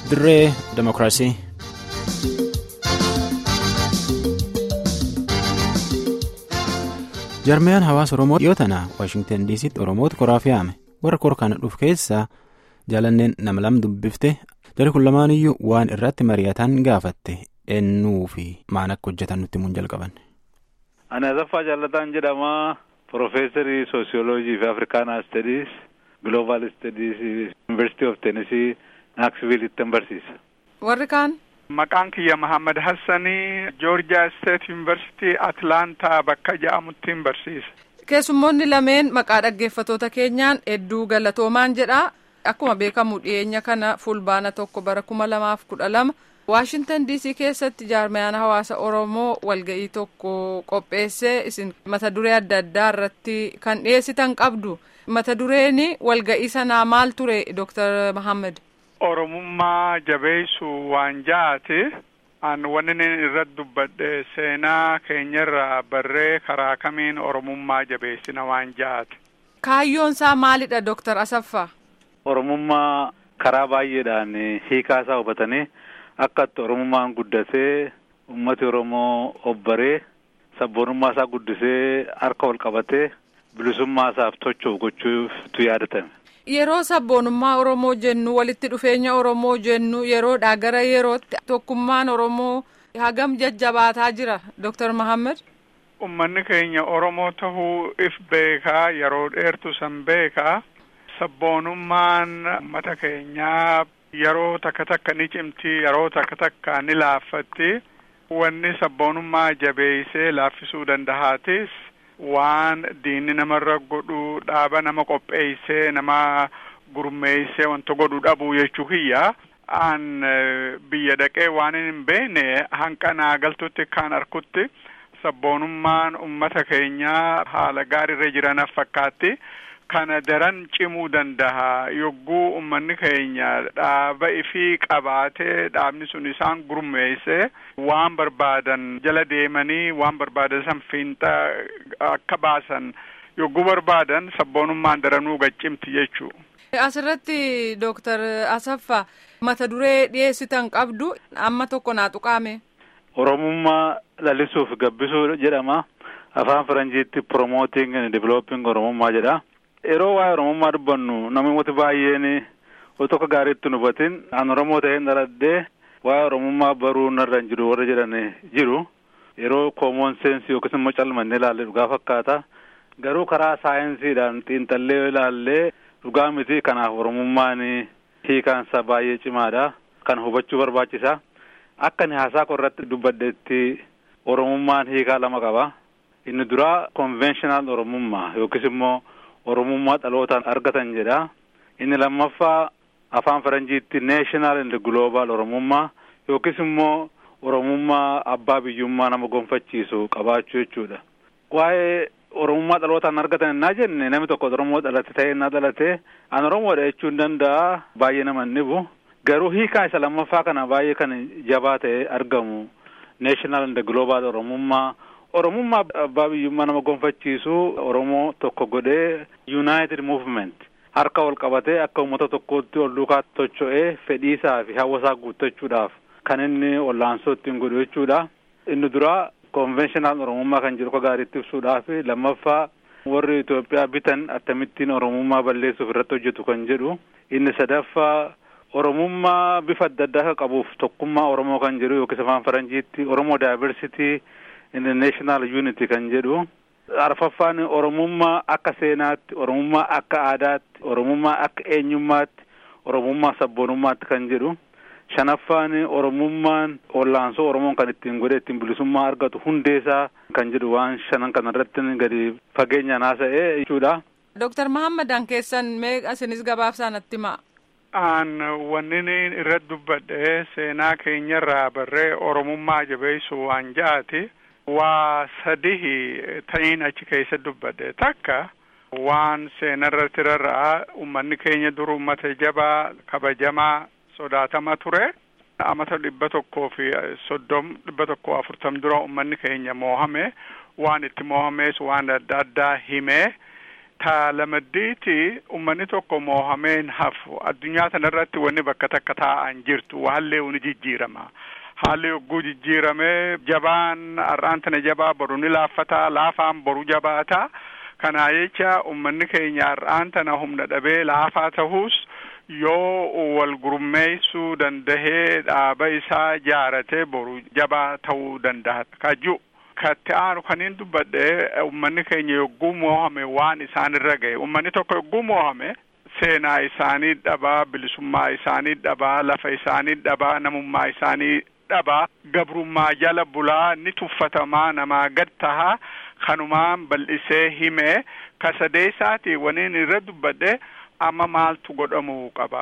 dirree demokiraasii. jarmiyaan hawaasa oromoo dhiyoo tana waashingtan diisitti oromoota koraa fe'ame warra kor kana dhufu keessaa jaalanneen nama lama dubbifte jari kun lamaaniyyuu waan irratti mari'atan gaafatte ennuu fi maan akka hojjetan nutti himuun jalqaban. Ani Asaffaa Jaalataan jedhama. Profeesarii Soosiyooloojii fi Afrikaanaa Stadiis Global Stadiis University of Tennessee Naaksviilitti barsiisa. Warri kaan. Maqaan kiyya Mahammad Hassanii Joorjiyaa State University Atlaantaa bakka jedhamutti barsiisa. Keessummoonni lameen maqaa dhaggeeffatoota keenyaan hedduu galatoomaan jedha. Akkuma beekamu dhiyeenya kana fulbaana tokko bara kuma lamaaf kudha lama Waashintan DC keessatti jaarmayaan hawaasa Oromoo walga'ii tokko qopheessee isin mata duree adda addaa irratti kan dhiyeessitan qabdu. Mata dureen walga'ii sanaa maal ture Dr. Mahammad? Oromummaa jabeessu waan ja'aati. An wanni irratti dubbadhe seenaa keenyarraa barree karaa kamiin Oromummaa jabeessina waan ja'aati. Kaayyoon isaa maalidha Dr. Asaffaa? Oromummaa karaa baay'eedhaan hiikaa isaa hubatanii akka itti Oromummaan guddatee uummati Oromoo obbaree sabboonummaa isaa guddisee harka ol qabatee bilisummaa isaaf tocho'u gochuutu yaadatame. Yeroo sabboonummaa Oromoo jennu walitti dhufeenya Oromoo jennu yeroodhaa gara yerootti tokkummaan Oromoo hagam jajjabaataa jira Dr. Mahammad. Uummanni keenya Oromoo tahuu if beekaa yeroo dheertu san beekaa sabboonummaan uummata keenyaa yeroo takka takka ni cimti yeroo takka takka ni laaffatti wanni sabboonummaa jabeeysee laaffisuu dandahaatis waan diinni namarra godhu dhaaba nama qopheeysee nama gurmeeysee wanta godhu dhabuu jechuu kiyya an biyya dhaqee waan hin beekne hanqanaa galtutti kaan arkutti sabboonummaan ummata keenyaa haala gaariirra jiranaaf fakkaatti kana daran cimuu dandaha yogguu ummanni keenya dhaaba ifii qabaatee dhaabni sun isaan gurmeeyse waan barbaadan jala deemanii waan barbaadan san fiinxa akka baasan yogguu barbaadan sabboonummaan daranuu gaccimti jechuu. Asirratti Dooktar Asaffaa mata duree dhiyeessitan qabdu amma tokko naa tuqaame. Oromummaa lalisuuf gabbisuu jedhama. Afaan Faranjiitti promoting and developing Oromummaa jedha. Yeroo waa'ee Oromummaa dubbannu namooti baay'een osoo tokko gaariitti nu hubatin an Oromoo ta'een dhaladhee waa'ee Oromummaa baruu narra hin jiru warra jedhan jiru. Yeroo koomoon seensi yookiis immoo calmannee ilaalle dhugaa fakkaata. Garuu karaa saayinsiidhaan xiinxallee ilaallee dhugaa miti kanaaf Oromummaan hiikaansa baay'ee cimaadha. Kan hubachuu barbaachisa. Akka inni haasaa irratti dubbadheetti Oromummaan hiikaa lama qaba. Inni duraa konvenshinal Oromummaa yookiis immoo Oromummaa dhalootaan argatan jedha. Inni lammaffaa afaan Faranjiitti neeshinaal indi gloobaal Oromummaa yookiis immoo Oromummaa abbaa biyyummaa nama gonfachiisu qabaachuu jechuudha. Waa'ee Oromummaa dhalootaan argatan innaa jenne namni tokko Oromoo dhalate ta'ee innaa dhalate an Oromoodha jechuu hin danda'a baay'ee nama hin dhibu. Garuu hiikaa isa lammaffaa kana baay'ee kan jabaa ta'ee argamu neeshinaal indi gloobaal Oromummaa Oromummaa abbaa biyyummaa nama gonfachiisu Oromoo tokko godhee United Movement harka wal qabatee akka uummata tokkootti ol duukaa tocho'ee fedhiisaa fi hawwasaa guuttachuudhaaf kan inni ollaansoo ittiin godhu jechuudha. Inni duraa konvenshinal Oromummaa kan jedhu gaariitti ibsuudhaaf lammaffaa warri Itoophiyaa bitan akkamittiin Oromummaa balleessuuf irratti hojjetu kan jedhu inni sadaffaa Oromummaa bifa adda addaa akka qabuuf tokkummaa Oromoo kan jedhu yookiis afaan Faranjiitti Oromoo Diversity international unity kan jedhu arfaffaan oromummaa akka seenaatti oromummaa akka aadaatti oromummaa akka eenyummaatti oromummaa sabboonummaatti kan jedhu shanaffaan oromummaan ollaansoo oromoon kan ittiin godhe ittiin bilisummaa argatu hundeesaa kan jedhu waan shanan kana irratti gadi fageenyaan haasa'ee jechuudha. Dooktar Mahammadan keessan mee isinis gabaabsaan natti himaa. An wanni irratti dubbadhe seenaa keenyarraa barree oromummaa jabeessu waan ja'aati. waa sadihi ta'iin achi keessa dubbadhe takka waan seenarratti rarra'a ummanni keenya dur ummata jabaa kabajamaa sodaatama ture amata dhibba tokkoo fi soddom dhibba tokkoo afurtam dura ummanni keenya moohame waan itti moohamees waan adda addaa himee Ta lamaddiiti ummanni tokko moohameen hafu addunyaa kanarratti wanni bakka takka taa'an jirtu haalli ni jijjiirama. Haalli yogguu jijjiiramee jabaan har'aan tana jabaa boru ni laaffataa laafaan boru jabaata. Kanaa jecha ummanni keenya har'aan tana humna dhabee laafaa ta'us yoo wal gurmeessuu dandahee dhaaba isaa jaaratee boru jabaa ta'uu danda'a. Kaju katti aanu kaniin dubbadhe ummanni keenya yogguu moohame waan isaan irra gahe ummanni tokko yogguu moohame seenaa isaanii dhabaa bilisummaa isaanii dhabaa lafa isaanii dhabaa namummaa isaanii dhabaa gabrummaa jala bulaa ni tuffatamaa namaa gad tahaa kanumaan bal'isee himee kasadeessaati waniin irra dubbadhe amma maaltu godhamuu qaba.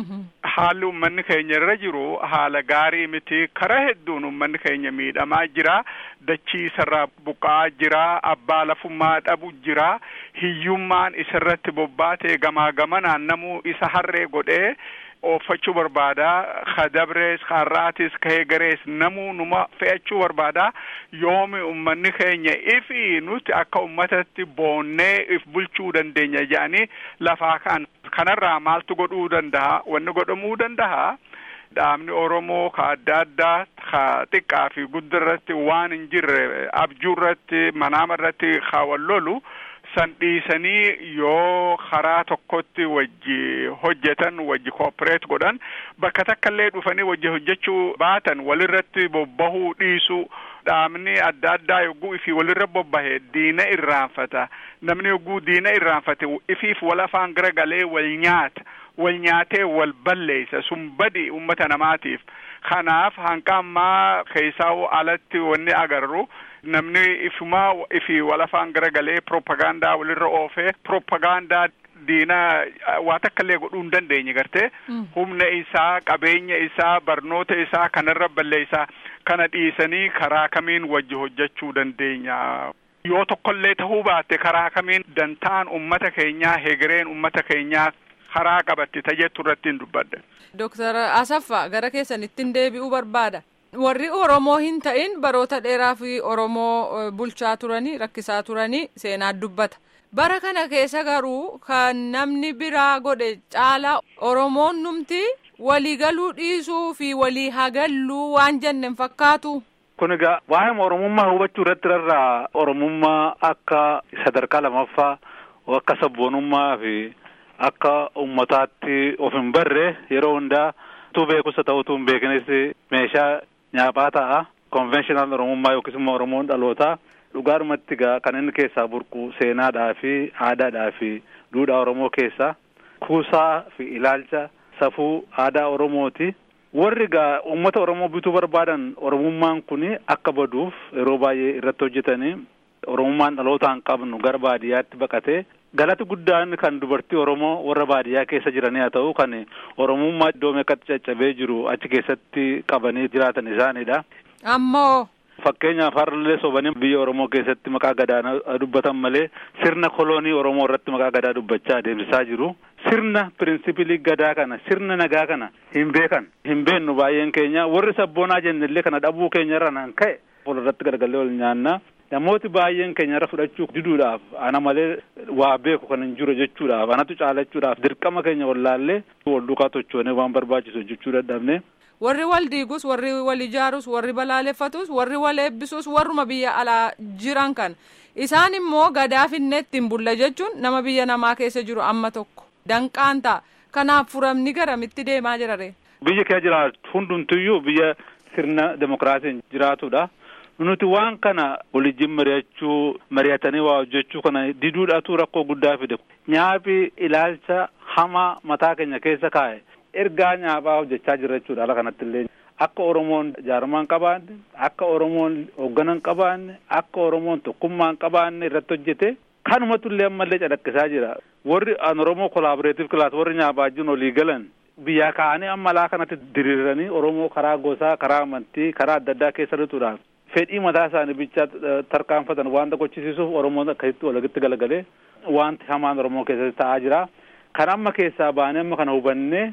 Haalli ummanni keenya irra jiru haala gaarii miti karaa hedduun ummanni keenya miidhamaa jira dachii isarraa buqa'aa jira abbaa lafummaa dhabu jira hiyyummaan isarratti bobbaatee gamaa gamanaan namuu isa harree godhee oofachuu barbaada ka dabrees ka har'aatis ka heegarees namuu numa fe'achuu barbaada yoomi ummanni keenya ifi nuti akka ummatatti boonnee if bulchuu dandeenya jedhanii lafaa kan kanarraa maaltu godhuu danda'a wanni godhamuu danda'a dhaabni oromoo ka adda addaa ka xiqqaa fi guddarratti waan hin jirre abjuurratti manaama ka wal lolu san dhiisanii yoo karaa tokkotti wajji hojjetan wajji koopereet godhan bakka takkallee dhufanii wajji hojjechuu baatan walirratti bobbahuu dhiisu dhaabni adda addaa yogguu ifii walirra bobbahe diina irraanfata namni yogguu diina irraanfate ifiif wal afaan gara galee wal nyaata wal nyaatee wal balleessa sun badi ummata namaatiif kanaaf hanqa ammaa keessaa alatti wanni agarru namni ifumaa ifi wal afaan gara galee propagaandaa walirra oofee propagaandaa diina waa takkallee godhuu hin dandeenye gartee humna isaa qabeenya isaa barnoota isaa kanarra balleessaa kana dhiisanii karaa kamiin wajji hojjechuu dandeenya. Yoo tokkollee ta'uu baatte karaa kamiin dantaan ummata keenyaa hegereen ummata keenyaa karaa qabatti tajettu irratti hin dubbadde. Dooktar Asaffaa gara keessanittiin deebi'uu barbaada. Warri Oromoo hin ta'in baroota dheeraa fi Oromoo bulchaa turanii rakkisaa turanii seenaa dubbata. Bara kana keessa garuu kan namni biraa godhe caalaa Oromoon numti waliigaluu dhiisuu fi walii hagalluu waan jenne fakkaatu. Kun egaa waa'ee Oromummaa hubachuu irratti rarraa Oromummaa akka sadarkaa lammaffaa akka sabboonummaa fi akka ummataatti of hin barre yeroo hundaa utuu beekusa ta'u utuu hin beeknes meeshaa nyaaphaa ta'a. Konvenshinal Oromummaa yookiis immoo Oromoon dhalootaa dhugaadhumatti egaa kan inni keessaa burqu seenaadhaa fi aadaadhaa fi duudhaa Oromoo keessaa kuusaa fi ilaalcha safuu aadaa Oromooti. Warri egaa uummata Oromoo bituu barbaadan Oromummaan kun akka baduuf yeroo baay'ee irratti hojjetanii Oromummaan dhalootaan qabnu gara baadiyyaatti baqatee galati guddaan kan dubartii Oromoo warra baadiyyaa keessa jiranii haa ta'u kan Oromummaa iddoo meeqatti caccabee jiru achi keessatti qabanii jiraatan isaanidha. Ammoo. Fakkeenyaaf har'allee sobanii biyya Oromoo keessatti maqaa gadaa dubbatan malee sirna koloonii Oromoo irratti maqaa gadaa dubbachaa adeemsisaa jiru. Sirna pirinsipilii gadaa kana sirna nagaa kana hin beekan hin beennu baay'een keenya warri sabboonaa jennellee kana dhabuu keenya irra nan ka'e walirratti gargallee ol nyaanna. Namooti baay'een keenya irra fudhachuu diduudhaaf ana malee waa beeku kan hin jiru jechuudhaaf anatu caalachuudhaaf dirqama keenya wallaallee wal duukaa tochoonee waan barbaachisu hojjechuu dadhabne. Warri wal diigus, warri wal ijaarus, warri balaaleffatus, warri wal eebbisus, warruma biyya alaa jiran kan. Isaan immoo gadaa finneetti hin bulla jechuun nama biyya namaa keessa jiru amma tokko. Danqaan ta'a. Kanaaf furamni garamitti deemaa jirare. Biyya kee jiraatu hundumtuyyuu biyya sirna demokiraasiin jiraatudha. Nuti waan kana walijjin mari'achuu mari'atanii waa hojjechuu kana diduudhaatu rakkoo guddaa fide. Nyaapi ilaalcha hamaa mataa keenya keessa kaa'e. ergaa nyaaphaa hojjechaa jirra jechuudha ala kanatti illee akka oromoon jaarmaan qabaanne akka oromoon hoogganan qabaanne akka oromoon tokkummaan qabaanne irratti hojjete kanumatu illee ammallee calaqqisaa jira warri an oromoo kolaaboreetiif kilaas warri nyaaphaa wajjin olii galan biyyaa ka'anii amma alaa kanatti diriiranii oromoo karaa gosaa karaa amantii karaa adda addaa keessa lixuudhaan fedhii mataa isaanii bichaa tarkaanfatan wanta gochisiisuuf oromoon akkasitti walitti galagalee wanti hamaan oromoo keessatti ta'aa jira kan amma keessaa baanee amma kana hubannee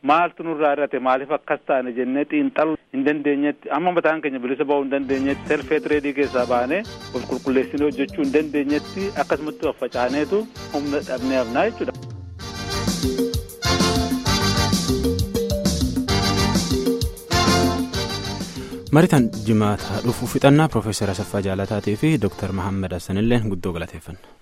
maaltu nurraa hir'ate maaliif akkas taane jennee xiinxaluu hin dandeenyetti amma mataan keenya bilisa ba'uu hin dandeenyetti selfee tireedii keessaa baanee of qulqulleessinee hojjechuu hin dandeenyetti akkasumatti of facaaneetu humna dhabnee hafnaa jechuudha. maritan jimaata dhufu fixannaa piroofeesar asaffaa jaalataatii fi dooktar mahammad hassanillee guddoo galateeffanna.